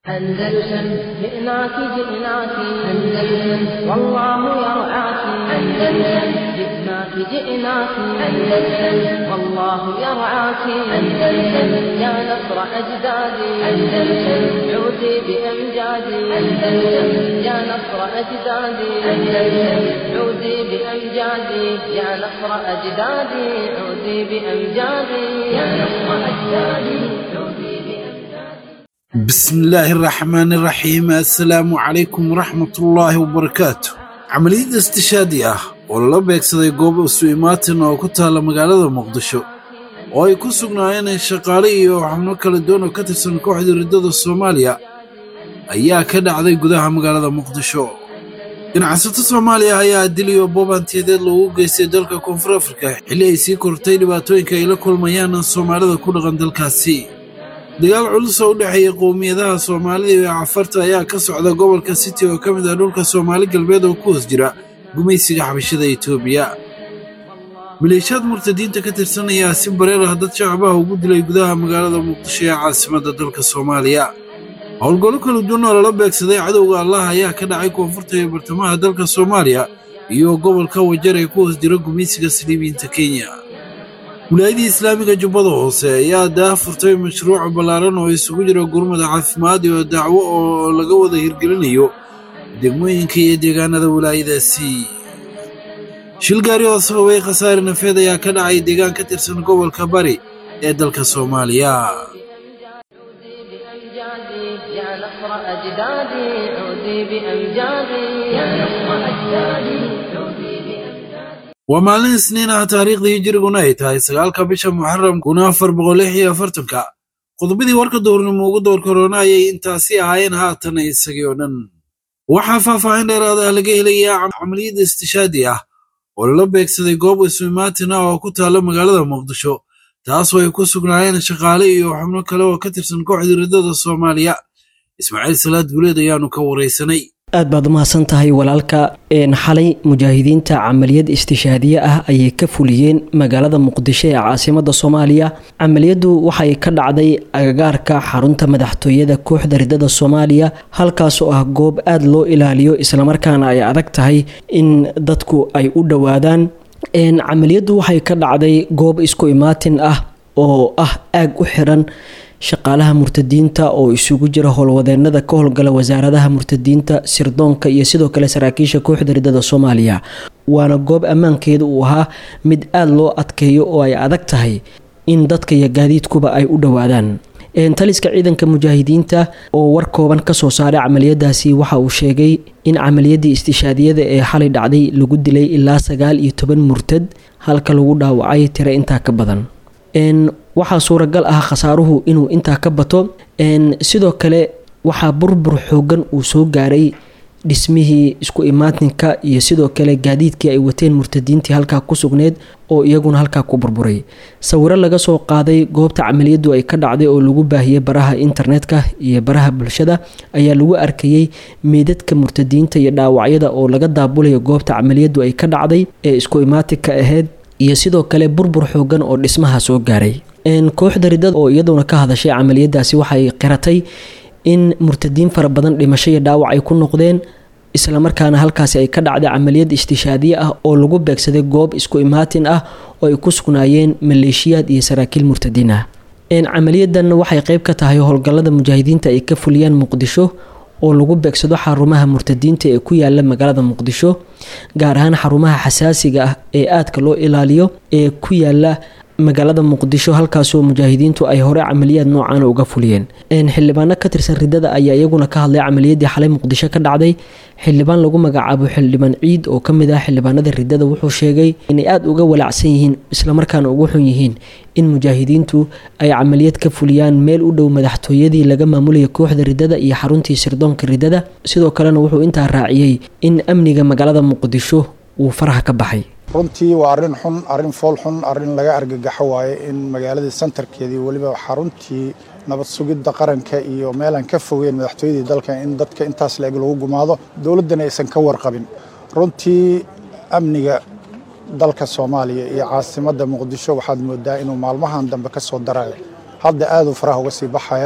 أندلسن جئناك جئناك أندلسن والله يرعاك أندلسن جئناك جئناك أندلسن والله يرعاك أندلسن يا نصر أجدادي أندلسن عودي بأمجادي أندلسن يا نصر أجدادي أندلسن عودي بأمجادي يا نصر أجدادي عودي بأمجادي يا نصر أجدادي عودي بأمجادي بسم الله الرحمن الرحيم السلام عليكم ورحمة الله وبركاته عملية استشهادي ah oo lala beegsaday goob isu imaatin oo ku taalla magaalada muqdisho oo ay ku sugnaayeen shaqaale iyo xubno kala duwan oo ka tirsan kooxda riddada soomaaliya ayaa ka dhacday gudaha magaalada muqdisho ganacsato soomaaliya ayaa dil iyo boobantiyadeed loogu geystay dalka koonfur afrika xilli ay sii kortay dhibaatooyinka ay la kulmayaan soomaalida ku dhaqan dalkaasi dagaal culus oo u dhexeeya qowmiyadaha soomaalida iyo cafarta ayaa ka socda gobolka city oo ka mid ah dhulka soomaali galbeed oo ku hoos jira gumaysiga xabashada etoobiya maleeshiyaad murtadiinta ka tirsan ayaa si bareer ah dad shacabaha ugu dilay gudaha magaalada muqdisho ee caasimadda dalka soomaaliya howlgallo kala duwan oo lala beegsaday cadowga allah ayaa ka dhacay koonfurta iyo bartamaha dalka soomaaliya iyo gobolka wajar ee ku hoos jira gumaysiga saliibiyiinta kenya wilaayadii islaamiga jubbada hoose ayaa daa furtay mashruuc ballaaran oo isugu jira gurmada caafimaad iyo dacwo oo laga wada hirgelinayo degmooyinka iyo deegaanada wilaayadaasi shil gaari oo sababay khasaare nafeed ayaa ka dhacay deegaan ka tirsan gobolka bari ee dalka soomaaliya عودي بأمجادي يا نصر أجدادي عودي بأمجادي يا نصر أجدادي عودي بأمجادي waa maalin isniin ah taariikhdii hijiriguna ay tahay sagaalka bisha muxaram kuna afar boqol lix iyo afartanka qodobadii warka duurnimo ugu door korona ayay intaasi ahaayeen haatan isagii oo dhan waxaa faahfaahin dheeraad ah laga helayaa camaliyadda istishaadi ah oo lala beegsaday goob ismimaatin ah oo ku taalla magaalada muqdisho taasoo ay ku sugnaayeen shaqaale iyo xubno kale oo ka tirsan kooxda riddada soomaaliya ismaaciil salaad guleed ayaanu ka waraysanay aad baad umahadsan tahay walaalka xalay mujaahidiinta camaliyad istishaadiye ah ayay ka fuliyeen magaalada muqdisho ee caasimada soomaaliya camaliyadu waxay ka dhacday agagaarka xarunta madaxtooyada kooxda riddada soomaaliya halkaas oo ah goob aada loo ilaaliyo islamarkaana ay adag tahay in dadku ay u dhowaadaan camaliyadu waxay ka dhacday goob isku imaatin ah oo ah aag u xiran shaqaalaha murtadiinta oo isugu jira howlwadeenada ka howlgala wasaaradaha murtadiinta sirdoonka iyo sidoo kale saraakiisha kooxda riddada soomaaliya waana goob ammaankeeda uu ahaa mid aada loo adkeeyo oo ay adag tahay in dadka iyo gaadiidkuba ay u dhowaadaan taliska ciidanka mujaahidiinta oo war kooban kasoo saaray camaliyadaasi waxa uu sheegay in camaliyadii istishaadiyada ee xalay dhacday lagu dilay ilaa sagaal iyo toban murtad halka lagu dhaawacay tiro intaa ka badan waxaa suuragal ah khasaaruhu inuu intaa ka bato sidoo kale waxaa burbur xoogan uu soo gaaray dhismihii isku imaatinka iyo sidoo kale gaadiidkii ay wateen murtadiintii halkaa ku sugneed oo iyaguna halkaa ku burburay sawiro laga soo qaaday goobta camaliyadu ay ka dhacday oo lagu baahiyey baraha internetka iyo baraha bulshada ayaa lagu arkayey meydadka murtadiinta iyo dhaawacyada oo laga daabulayo goobta camaliyadu ay ka dhacday ee isku imaatinka ahayd iyo sidoo kale burbur xoogan oo dhismaha soo gaaray kooxda riddada oo iyaduna ka hadashay camaliyadaasi waxay qiratay in murtadiin fara badan dhimasho iyo dhaawac ay ku noqdeen islamarkaana halkaasi ay ka dhacday camaliyad istishaadiye ah oo lagu beegsaday goob isku imaatin ah oo ay ku sugnaayeen maleeshiyaad iyo saraakiil murtadiin ah camaliyadan waxay qeyb ka tahay howlgallada mujaahidiinta ay ka fuliyaan muqdisho oo lagu beegsado xarumaha murtadiinta ee ku yaala magaalada muqdisho gaar ahaan xarumaha xasaasiga ah ee aadka loo ilaaliyo ee ku yaala magaalada muqdisho halkaasoo mujaahidiintu ay hore camaliyaad noocan uga fuliyeen xildhibaano ka tirsan riddada ayaa iyaguna ka hadlay camaliyadii xalay muqdisho ka dhacday xildhibaan lagu magacaabo xildhibaan ciid oo kamid ah xildhibaanada riddada wuxuu sheegay inay aada uga walaacsan yihiin islamarkaana ugu xun yihiin in mujaahidiintu ay camaliyad ka fuliyaan meel u dhow madaxtooyadii laga maamulaya kooxda riddada iyo xaruntii sirdoonka riddada sidoo kalena wuxuu intaa raaciyey in amniga magaalada muqdisho uu faraha ka baxay runtii waa arrin xun arrin fool xun arrin laga argagaxo waaye in magaaladii santarkeedii weliba xaruntii nabad sugidda qaranka iyo meelaan ka fogeen madaxtooyadii dalka in dadka intaas la-eg lagu gumaado dowladdana aysan ka warqabin runtii amniga dalka soomaaliya iyo caasimadda muqdisho waxaad moodaa inuu maalmahan dambe ka soo darayo hadda aaduu faraha uga sii baxaya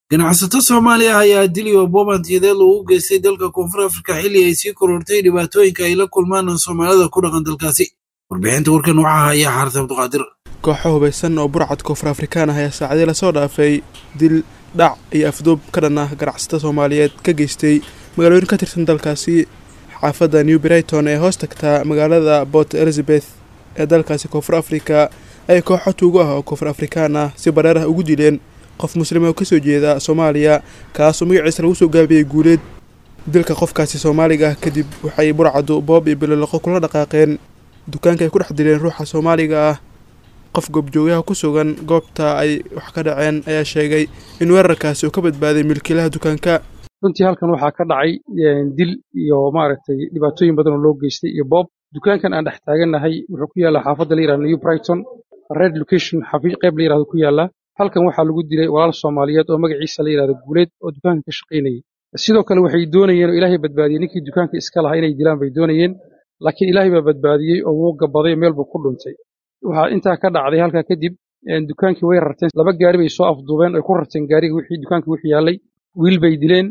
ganacsato soomaaliya ayaa dili oo boobantiyadeed loogu geystay dalka koonfur afrika xilli ay sii korortay dhibaatooyinka ay la kulmaan soomaalida ku dhaqan dalkaasi warbixinta warkan waxaa haya xaarta abduqaadir kooxo hubaysan oo burcad koonfur afrikaan ah ayaa saacadii lasoo dhaafay dil dhac iyo afduub ka dhan ah ganacsato soomaaliyeed ka geystay magaalooyin ka tirsan dalkaasi xaafadda new brighton ee hoos tagtaa magaalada port elizabeth ee dalkaasi koonfur afrika ay kooxo tuugo ah oo koonfur afrikaan ah si bareer ah ugu dileen qof muslima oo kasoo jeeda soomaaliya kaasoo magaciisa lagu soo gaabiyey guuleed dilka qofkaasi soomaaliga ah kadib waxay burcadu boob iyo biloloqo kula dhaqaaqeen dukaanka ay ku dhex dileen ruuxa soomaaliga ah qof goobjoogaha ku sugan goobta ay wax ka dhaceen ayaa sheegay in weerarkaasi uu ka badbaaday milkiilaha dukaanka runtii halkan waxaa ka dhacay dil iyo maaragtay dhibaatooyin badan oo loo geystay iyo boob dukaankan aan dhex taagannahay wuxuu ku yaallaa xaafadda la yihahdo new brighton red location qayb la yihahdo ku yaallaa halkan waxaa lagu dilay walaal soomaaliyeed oo magaciisa la yihahdo guuleed oo dukaanka ka shaqaynayay sidoo kale waxay doonayeen oo ilaahay badbaadiyey ninkii dukaanka iska lahaa inay dilaan bay doonayeen laakiin ilaahay baa badbaadiyey oo wuu gabaday meel buu ku dhuntay waxaa intaa ka dhacday halkaa kadib dukaankii way rarteen laba gaari bay soo afduubeen oy ku rarteen gaariga wixii dukaanka wixii yaallay wiil bay dileen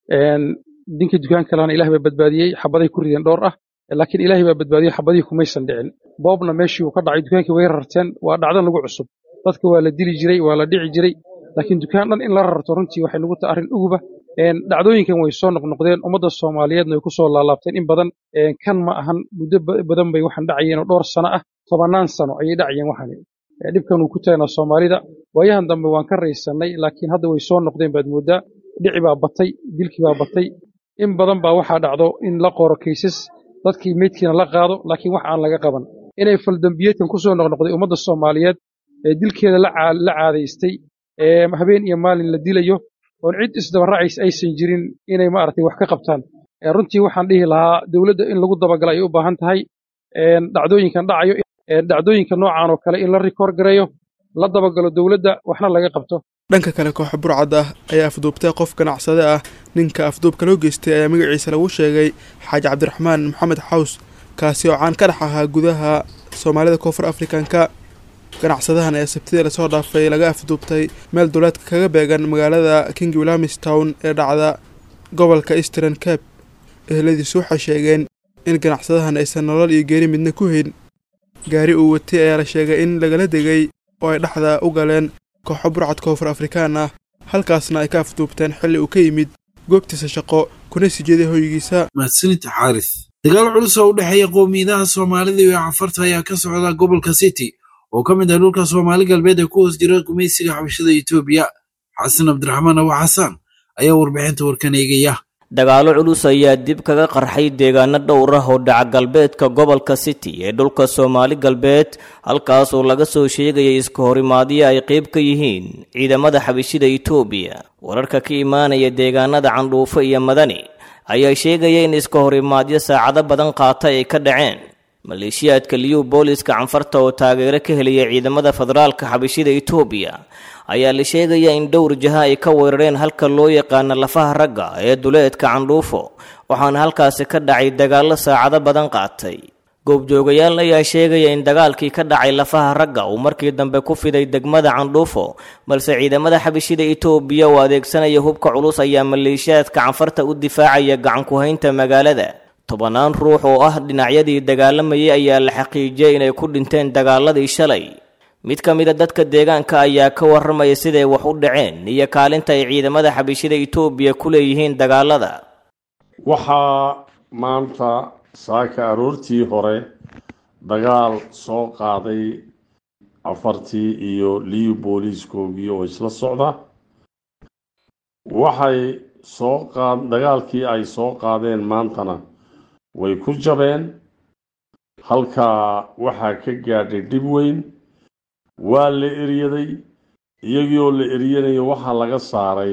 ninkii dukaanka lahana ilahay baa badbaadiyey xabaday ku rideen dhowr ah laakiin ilaahay baa badbaadiyey xabadihii kumaysan dhicin boobna meeshii uu ka dhacay dukaankii way rarteen waa dhacdan lagu cusub dadka waa la dili jiray waa la dhici jiray laakiin dukaan dhan in la rarto runtii waxay nagu tahay arrin uguba dhacdooyinkan way soo noqnoqdeen ummadda soomaaliyeedna way ku soo laalaabteen in badan kan ma ahan muddo badan bay waxaan dhacayeen oo dhowr sano ah tobannaan sano ayay dhacayeen waxaan dhibkan uu ku tagnaa soomaalida waayahan dambe waan ka raysannay laakiin hadda way soo noqdeen baad mooddaa dhici baa batay dilkii baa batay in badan baa waxaa dhacdo in la qoro kaysas dadkii meydkiina la qaado laakiin wax aan laga qaban inay faldambiyeedkan ku soo noqnoqday ummadda soomaaliyeed ee dilkeeda la caadaystay ee habeen iyo maalin la dilayo oon cid isdabaracays aysan jirin inay maaragtay wax ka qabtaan runtii waxaan dhihi lahaa dowladda in lagu dabagala ay u baahan tahay dhacdooyinkan dhacayo dhacdooyinka noocan oo kale in la rikoor gareeyo la dabagalo dowladda waxna laga qabto dhanka kale kooxa burcad ah ayaa afduubtay qof ganacsade ah ninka afduubka loo geystay ayaa magaciisa lagu sheegay xaaji cabdiraxmaan maxamed xaws kaasi oo caan ka dhex ahaa gudaha soomaalida koonfur afrikanka ganacsadahan ayaa sabtidii lasoo dhaafay laga afduubtay meel duleedka kaga beegan magaalada king wilamistown ee dhacda gobolka eastern cape eheladiisu waxay sheegeen in ganacsadahan aysan nolol iyo geeri midna ku hayn gaari uu watay ayaa la sheegay in lagala degay oo ay dhexda u galeen kooxo burcad koonfur afrikaan ah halkaasna ay ka afduubteen xilli uu ka yimid goobtiisa shaqo kuna sii jeeday hoygiisa mahadsanida xaaris dagaal culus oo u dhexeeya qowmiyadaha soomaalida iyo cafarta ayaa ka socda gobolka city oo ka mid ah dhulka soomaali galbeed ee ku hoos jira gumaysiga xabashada etoobiya xasan cabdiraxmaan abu xasaan ayaa warbixinta warkan eegaya dagaallo culus ayaa dib kaga qarxay deegaano dhowr ah oo dhaca galbeedka gobolka city ee dhulka soomaali galbeed halkaas oo laga soo sheegaya iska horimaadyo ay qayb ka yihiin ciidamada xabashida etoobiya wararka ka imaanaya deegaanada candhuufo iyo madani ayaa sheegaya in iska horimaadyo saacado badan qaata ay ka dhaceen maleeshiyaadka liyu booliska canfarta oo taageero ka helaya ciidamada federaalka xabashida etoobiya ayaa la sheegaya in dhowr jaha ay ka weerareen halka loo yaqaano lafaha ragga ee duleedka candhuufo waxaana halkaasi ka dhacay dagaallo saacado badan qaatay goobjoogayaal ayaa sheegaya in dagaalkii ka dhacay lafaha ragga uu markii dambe ku fiday degmada candhuufo balse ciidamada xabashida etoobiya oo adeegsanaya hubka culus ayaa maleeshiyaadka canfarta u difaacaya gacanku-haynta magaalada tobannaan ruux oo ah dhinacyadii dagaalamayay ayaa la xaqiijiyey inay ku dhinteen dagaaladii shalay mid ka mid a dadka deegaanka ayaa ka warramaya siday wax u dhaceen iyo kaalinta ay ciidamada xabashida etoobiya ku leeyihiin dagaalada waxaa maanta saaka aroortii hore dagaal soo qaaday afartii iyo liyu booliiskoogii oo isla socda waxay soo qaad dagaalkii ay soo qaadeen maantana way ku jabeen halkaa waxaa ka gaadhay dhib weyn waa la eryaday iyagii oo la eryanayo waxaa laga saaray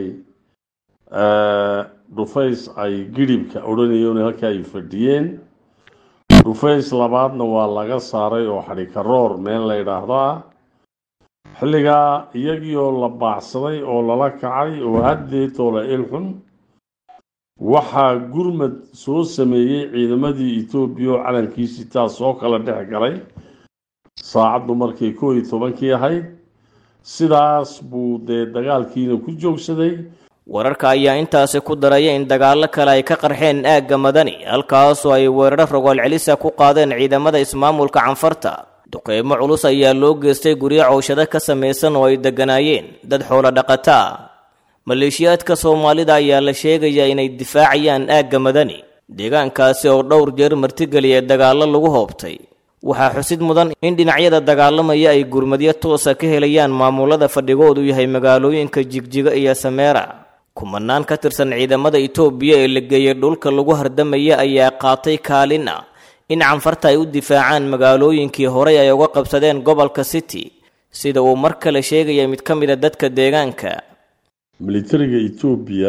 dhufays ay gidhibka odhanayeen halka ay fadhiyeen dhufays labaadna waa laga saaray oo xadhikaroor meel la yidhaahdo ah xilligaa iyagii oo la baacsaday oo lala kacay oo haddeetoo la ilxun waxaa gurmad soo sameeyey ciidamadii etoobiya oo calankiisii taas soo kala dhex galay saacaddu markay koo iyo tobankii ahayd sidaas buu dee dagaalkiina ku joogsaday wararka ayaa intaasi ku daraya in dagaallo kale ay ka qarxeen aagga madani halkaasoo ay weeraro rogool celisa ku qaadeen ciidamada ismaamulka canfarta duqeymo culus ayaa loo geystay guryo cowshado ka samaysan oo ay degganaayeen dad xoolo dhaqataa maleeshiyaadka soomaalida ayaa la sheegayaa inay difaacayaan aagga madani deegaankaasi oo dhowr jeer martigeliya dagaallo lagu hoobtay waxaa xusid mudan in dhinacyada dagaalamaya ay gurmadyo toosa ka helayaan maamulada fadhigoodu yahay magaalooyinka jigjiga iyo sameera kumanaan ka tirsan ciidamada itoobiya ee la geeyay dhulka lagu hardamaya ayaa qaatay kaalin ah in canfarta ay u difaacaan magaalooyinkii horey ay uga qabsadeen gobolka city sida uu mar kale sheegaya mid ka mida dadka deegaanka militariga etoobiya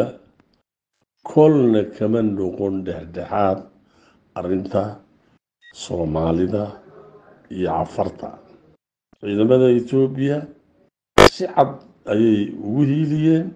kolna kama noqon dhexdhexaad arrinta soomaalida iyo cafarta ciidamada etoobiya si cad ayay ugu hiiliyeen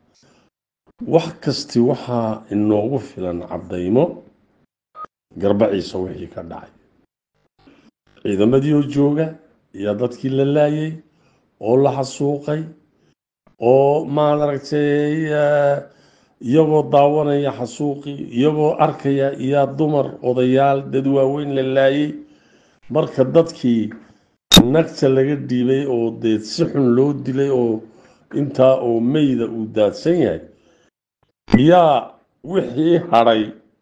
wax kasti waxaa inoogu filan caddaymo garbaciisa wixii ka dhacay ciidamadii oo jooga ayaa dadkii la laayay oo la xasuuqay oo maad aragtay iyagoo daawanaya xasuuqii iyagoo arkaya iyaa dumar odayaal dad waaweyn la laayay marka dadkii nagta laga dhiibay oo dee si xun loo dilay oo intaa oo meyda uu daadsan yahay yaa wixii hadhay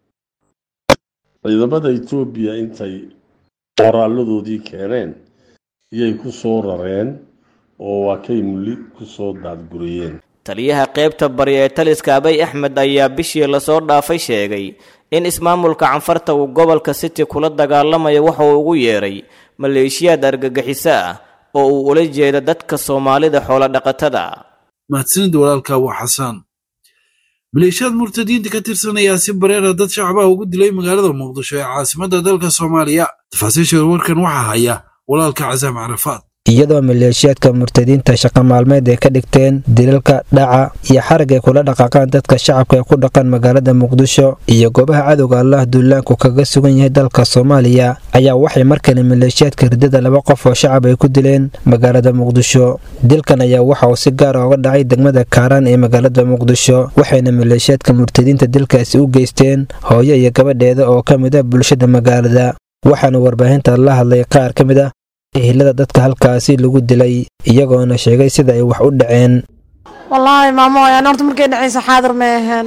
ciidamada etoobiya intay qoraaladoodii keeneen iyay ku soo rareen oo waa kay muli ku soo daadguriyeen taliyaha qaybta bari ee taliska abay axmed ayaa bishii lasoo dhaafay sheegay in ismaamulka canfarta uu gobolka city kula dagaalamayo waxa uu ugu yeedhay maleeshiyaad argagixiso ah oo uu ula jeeda dadka soomaalida xoolodhaqatada mahadsanid walaalka waa xasaan maleeshiyaad murtadiinta ka tirsan ayaa si bareera dad shacbaha ugu dilay magaalada muqdisho ee caasimadda dalka soomaaliya tafaasiisha warkan waxaa haya walaalka casaam carafaad iyadoo maleeshiyaadka murtadiinta shaqa maalmeed ay ka dhigteen dilalka dhaca iyo xarag ay kula dhaqaaqaan dadka shacabka ee ku dhaqan magaalada muqdisho iyo goobaha cadowga allah duulaanku kaga sugan yahay dalka soomaaliya ayaa waxay markale maleeshiyaadka ridada laba qof oo shacab ay ku dileen magaalada muqdisho dilkan ayaa waxa uu si gaar oga dhacay degmada kaaraan ee magaalada muqdisho waxayna maleeshiyaadka murtadiinta dilkaasi u geysteen hooyo iyo gabadheeda oo ka mid ah bulshada magaalada waxaana warbaahinta la hadlay qaar ka mid ah ehelada dadka halkaasi lagu dilay iyagoona sheegay sida ay wax u dhaceen wallaahi maamo ayaan horta markay dhacaysa xaadir may aheen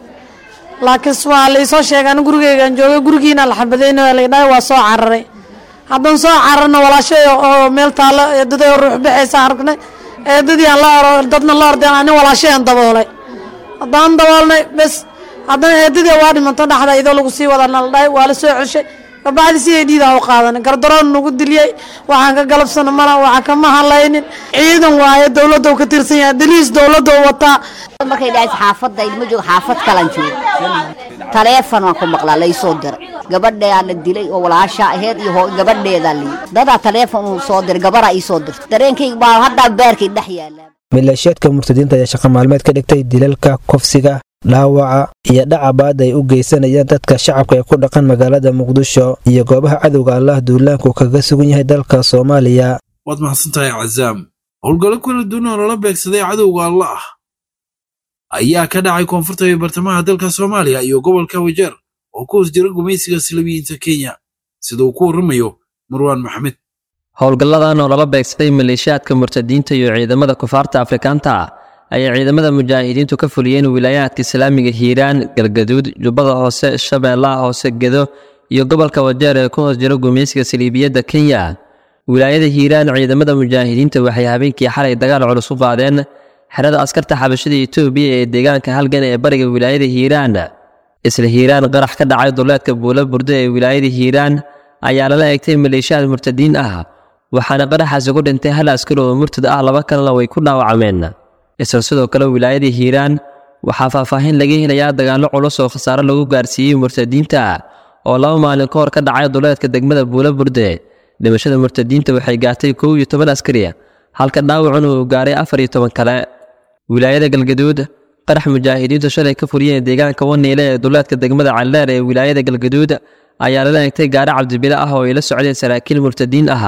laakiin waa laisoo sheegay anu gurigeygaan joogay gurigiina la xabadayna laydhahay waa soo cararay haddaan soo cararna walaashay oo meel taalo eedaday ruux baxaysa aragnay eedadii aan la oro dadna la ordeen ani walaashay aan daboolay haddaan daboolnay bes haddana eedadii waa dhimanto dhexda idoo lagu sii wadana la dhahay waa la soo ceshay kabacdi si ay dhiidaan u qaadanay gardaroon nagu diliyey waxaan ka galabsano mana waxaan kama hadlaynin ciidan waaye dowladda ka tirsan yahay daliis dowladda wataa markay dhacaysa xaafadda ilma joogo xaafad kalan joogo taleefon waan ku maqlaa laysoo diray gabadhaa la dilay oo walaasha aheyd iyo gabadheedaa liyi dadaa taleefon uu soo diray gabaraa ii soo dirtay dareenkayga baa haddaa baarkay dhex yaalaa maleeshiyaadka murtadiinta ayaa shaqa maalmeed ka dhigtay dilalka kufsiga dhaawaca iyo dhacabaad ay u geysanayaan dadka shacabka ee ku dhaqan magaalada muqdisho iyo goobaha cadowga allah duulaanku kaga sugan yahay dalka soomaaliya waad mahadsantahay cazaam howlgallo kala duwan oo lala beegsaday cadowga allah ah ayaa ka dhacay koonfurta iyo bartamaha dalka soomaaliya iyo gobolka wajeer oo ku hoos jira gumaysiga salabiyiinta kenya sida uu ku warramayo marwaan maxamed howlgalladan oo lala beegsaday maleeshiyaadka murtadiinta iyo ciidamada kufaarta afrikaanta ah ayay ciidamada mujaahidiintu ka fuliyeen wilaayaadka islaamiga hiiraan galgaduud jubbada hoose shabeellaha hoose gedo iyo gobolka wajeer ee ku hoos jira gumaysiga saliibiyadda kenya wilaayada hiiraan ciidamada mujaahidiinta waxay habeenkii xalay dagaal culus u qaadeen xerada askarta xabashada etoobiya ee deegaanka halgan ee bariga wilaayada hiiraan isla hiiraan qarax ka dhacay duleedka buula burdo ee wilaayada hiiraan ayaa lala egtay maleeshiyaad murtadiin ah waxaana qaraxaasi ku dhintay hal askari oo murtad ah laba kalena way ku dhaawacmeen isla sidoo kale wilaayada hiiraan waxaa faahfaahin laga helayaa dagaallo culus oo khasaare lagu gaarsiiyey murtadiinta oo laba maalin ka hor ka dhacay duleedka degmada buula burde dhimashada murtadiinta waxay gaartay kow iyo toban askari halka dhaawacuna uu gaaray afar iyo toban kale wilaayada galgaduud qarax mujaahidiintu shalay ka furiyeen deegaanka waniile ee duleedka degmada calleer ee wilaayada galgaduud ayaa lala egtay gaari cabdibile ah oo ay la socdeen saraakiil murtadiin ah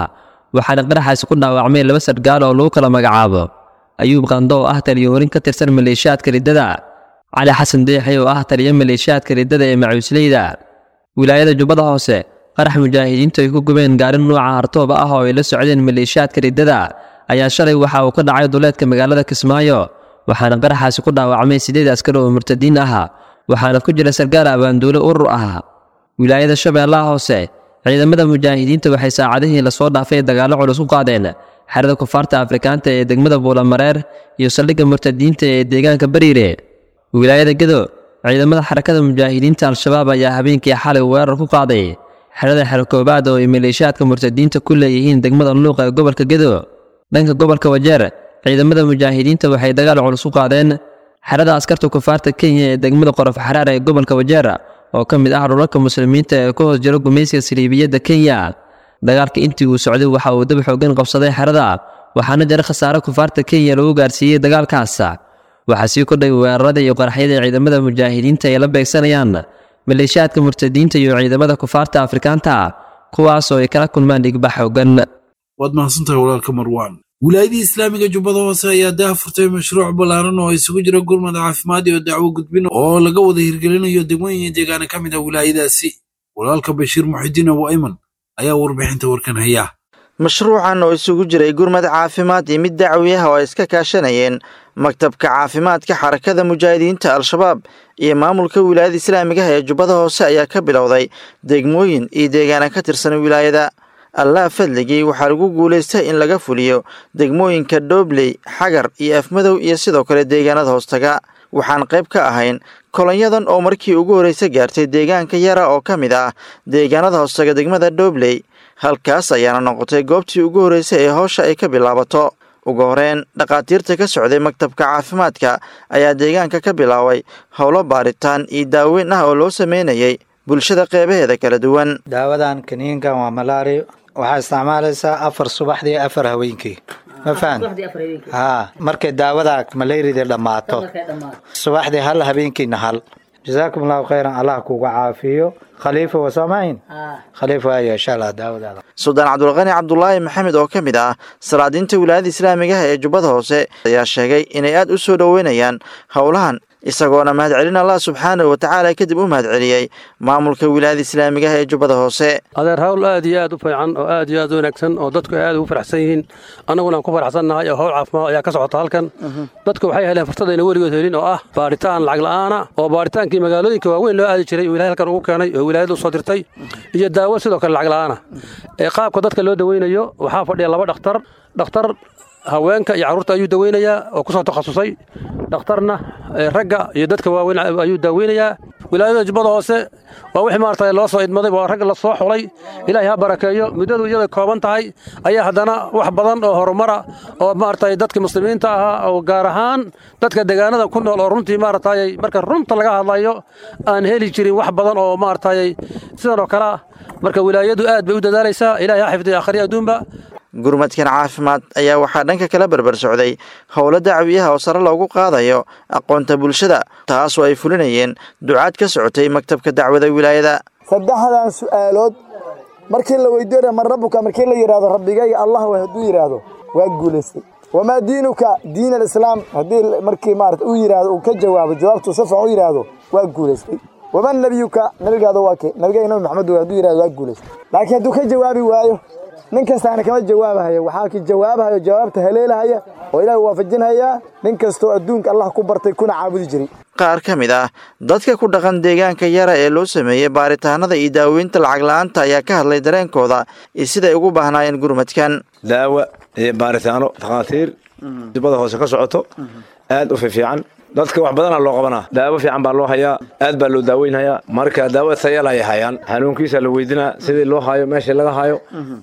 waxaana qaraxaasi ku dhaawacmay laba sargaal oo lagu kala magacaabo ayuub qando oo ah taliyo horin ka tirsan maleeshiyaadka riddada cali xasan deexi oo ah taliyo maleeshiyaadka riddada ee macuusleyda wilaayada jubbada hoose qarax mujaahidiintu ay ku gubeen gaarin nuuca hartooba ah oo ay la socdeen maleeshiyaadka riddada ayaa shalay waxa uu ka dhacay duleedka magaalada kismaayo waxaana qaraxaasi ku dhaawacmay sideed askar oo murtadiin ah waxaana ku jira sargaal abaanduule urur ah wilaayada shabeellaha hoose ciidamada mujaahidiinta waxay saacadihii lasoo dhaafay dagaallo culus ku qaadeen xerada kufaarta afrikaanta ee degmada buulamareer iyo saldhigga murtadiinta ee deegaanka bariire wilaayada gedo ciidamada xarakada mujaahidiinta al-shabaab ayaa habeenkii xalay weerar ku qaaday xerada xerkoobaad oo ay maleeshiyaadka murtadiinta ku leeyihiin degmada luuqa ee gobolka gedo dhanka gobolka wajeer ciidamada mujaahidiinta waxay dagaal culus ku qaadeen xerada askarta kufaarta kenya ee degmada qorof xaraar ee gobolka wajeer oo ka mid ah dhulalka muslimiinta ee ku hoos jiro gumaysiga saliibiyadda kenya dagaalka intii uu socday waxa uu dab xoogan qabsaday xerada waxaana jira khasaare kufaarta kenya lagu gaarsiiyey dagaalkaas waxaa sii kordhay weerarada iyo qaraxyada ciidamada mujaahidiinta ay la beegsanayaan maleeshiyaadka murtadiinta iyo ciidamada kufaarta afrikaanta kuwaas oo ay kala kulmaan dhigbax xoogan waad mahadsantahay walaalka marwaan wilaayadii islaamiga jubbada hoose ayaa daha furtay mashruuc ballaaran oo isugu jira gurmad caafimaad iyo dacwo gudbin oo laga wada hirgelinayo degmooyin deegaana ka mid ah wilaayadaasi walaalka bashiir muxidiin abu ayman ayaa warbixinta warkan haya mashruucan oo isugu jiray gurmad caafimaad iyo mid dacwi ah oo ay iska kaashanayeen maktabka caafimaadka xarakada mujaahidiinta al-shabaab iyo maamulka wilaayada islaamigaha ee jubbada hoose ayaa ka bilowday degmooyin iyo deegaana ka tirsan wilaayada allah fadligii waxaa lagu guulaystay in laga fuliyo degmooyinka doobley xagar iyo afmadow iyo sidoo kale deegaanada hoostaga waxaan qayb ka ahayn kolonyadan oo markii ugu horreysa gaartay deegaanka yara oo ka mid ah deegaanada hoostaga degmada doobley halkaas ayaana noqotay goobtii ugu horreysay ee howsha ay ka bilaabato ugu horeen dhakhaatiirta ka socday maktabka caafimaadka ayaa deegaanka ka bilaabay howlo baaritaan iyo daaweyn ah oo loo sameynayay bulshada qeybaheeda kala duwan daawadan kaniinkan waa malaari waxaa isticmaalaysaa afar subaxdii afar haweenkii ma fahan haa markay daawada malayrida dhammaato subaxdii hal habeenkiina hal jasaakum allahu khayran allah kuga caafiyo khaliifa waa soomahin khaliifa waayo insha allah daawadaada suldaan cabdulqani cabdulaahi maxamed oo ka mid ah salaadiinta wilaayada islaamigaha ee jubbada hoose ayaa sheegay inay aad u soo dhoweynayaan howlahan isagoona mahadcelin allah subxaanahu watacaala kadib u mahadceliyey maamulka wilaayada islaamigaha ee jubbada hoose adeer hawl aad iyo aad u fiican oo aad iyo aad u wanaagsan oo dadku ay aad ugu faraxsan yihiin annaguna aan ku faraxsannahay oo howl caafimaad ayaa ka socota halkan dadku waxay heleen fursadayna weligood helin oo ah baaritaan lacag la'aana oo baaritaankii magaalooyinka waaweyn loo aadi jiray oo ilahay halkan ugu keenay oo wilaayadu soo dirtay iyo daawo sidoo kale lacag la'aana ee qaabka dadka loo daweynayo waxaa fadhiya laba dhakhtar dhakhtar haweenka iyo carruurta ayuu daweynayaa oo ku soo takhasusay dhakhtarna ragga iyo dadka waaweyn ayuu daaweynayaa wilaayada jubbada hoose waa wixii maarata loo soo idmaday waa rag la soo xulay ilaahay ha barakeeyo muddadu iyada kooban tahay ayaa haddana wax badan oo horumara oo maarata dadka muslimiinta ahaa oo gaar ahaan dadka deegaanada ku nool oo runtii maaragtay marka runta laga hadlayo aan heli jirin wax badan oo maaragtay sidan oo kale ah marka wilaayadu aad bay u dadaalaysaa ilaahay ha xifdiya akhriya adduunba gurmadkan caafimaad ayaa waxaa dhanka kala berber socday howlo dacwiyaha oo sare loogu qaadayo aqoonta bulshada taasoo ay fulinayeen ducaad ka socotay maktabka dacwada wilaayada saddexdan su'aalood markii la weydiinaya man rabbuka markii la yidhahdo rabbigayga allah way hadduu yidhaahdo waa guulaystay wamaa diinuka diin alislaam haddii markii maarata uu yidhaahdo uu ka jawaabo jawaabtuu si fiican u yidhaahdo waa guulaystay waman nebiyuka nabigaada waa kee nabigaga nabi maxamed hadduu yidhahdo waa guulaystay laakiin hadduu ka jawaabi waayo nin kastaana kama jawaabahayo waxaa ki jawaabahayo jawaabta haleelahaya oo ilaahay waafajinhayaa nin kastoo adduunka allah ku bartay kuna caabudi jiray qaar ka mid ah dadka ku dhaqan deegaanka yara ee loo sameeyey baaritaanada iyo daaweynta lacag la-aanta ayaa ka hadlay dareenkooda iyo siday ugu baahnaayeen gurmadkan daawa iyo baaritaano takhaatiir dibada hoose ka socoto aad u fiifiican dadka wax badana loo qabanaa daawo fiican baa loo hayaa aad baa loo daaweynhayaa marka daawo tayal ay hayaan xanuunkiisa la weydinaa sidii loo hayo meeshii laga hayo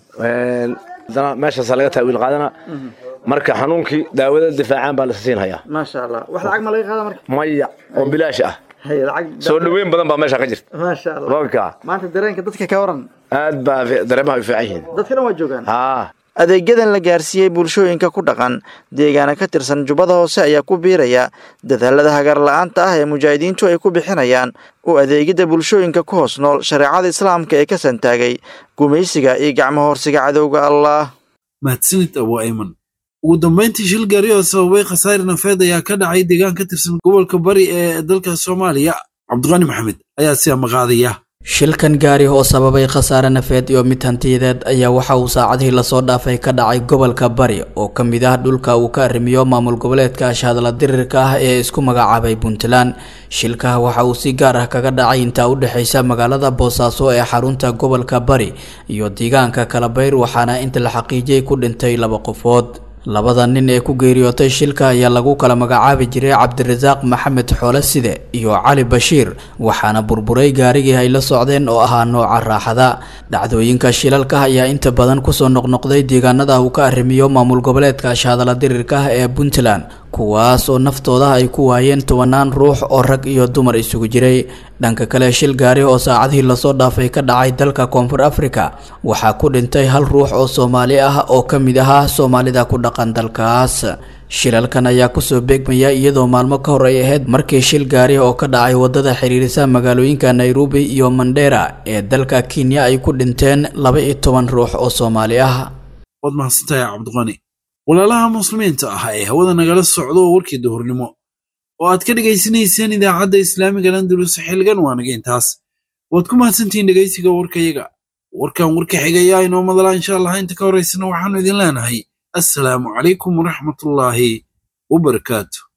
adana meeshaasa laga taawiil qaadana marka xanuunkii daawada difaacaan baa lasa siinhayaa maasha allah wax lacag ma laga qaada marka maya oo bilaash ah soo dhoweyn badan baa meesha ka jirta maasha allah roobka maanta dareenka dadka ka waran aad baa dareemaha u fiican yihiin dadka dhan waa joogaan haa adeegyadan la gaarsiiyey bulshooyinka ku dhaqan deegaana ka tirsan jubbada hoose ayaa ku biiraya dadaalada hagar la-aanta ah ee mujaahidiintu ay ku bixinayaan u adeegidda bulshooyinka ku hoos nool shareecada islaamka ee ka santaagay gumaysiga iyo gacmo horsiga cadowga allah mahadsanid abu ayman ugu dambayntii shil gaari oo sababay khasaare nafeed ayaa ka dhacay deegaan ka tirsan gobolka bari ee dalka soomaaliya cabdiqani maxamed ayaa si amaqaadaya shilkan gaari oo sababay khasaare nafeed iyo mid hantiyadeed ayaa waxa uu saacadihii lasoo dhaafay ka dhacay gobolka bari oo ka mid ah dhulka uu ka arrimiyo maamul goboleedka ashhadla dirirka ah ee isku magacaabay puntland shilka waxa uu si gaar ah kaga dhacay intaa u dhexaysa magaalada boosaaso ee xarunta gobolka bari iyo deegaanka kalabayr waxaana inta la xaqiijiyey ku dhintay laba qofood labada nin ee ku geeriyootay shilka ayaa lagu kala magacaabi jiray cabdirasaaq maxamed xoole side iyo cali bashiir waxaana burburay gaarigii ay la socdeen oo ahaa nooca raaxada dhacdooyinka shilalka ayaa inta badan kusoo noqnoqday deegaanada uu ka arrimiyo maamul goboleedka ashhadala dirirka ah ee puntland kuwaas oo naftooda ay ku waayeen tobanaan ruux oo rag iyo dumar isugu jiray dhanka kale shil gaari oo saacadihii lasoo dhaafay ka dhacay dalka koonfur africa waxaa ku dhintay hal ruux oo soomaali ah oo ka mid ahaa soomaalida ku dhaqan dalkaas shilalkan ayaa kusoo beegmaya iyadoo maalmo ka hor ay ahayd markii shil gaari oo ka dhacay wadada xiriirisa magaalooyinka nairobi iyo mandera ee dalka kenya ay ku dhinteen laba iyo toban ruux oo soomaali ah waad mahadsantahay cabdiqani walaalaha muslimiinta ah ee hawada nagala socdo oo warkii duhurnimo oo aad ka dhegaysanayseen idaacadda islaamiga landulus xilgan waa naga intaas waad ku mahadsantihiin dhegaysiga warkayaga warkan warka xigayaa inoo madalaa insha allah inta ka horaysana waxaanu idin leenahay assalaamu calaykum waraxmatullaahi wabarakaatu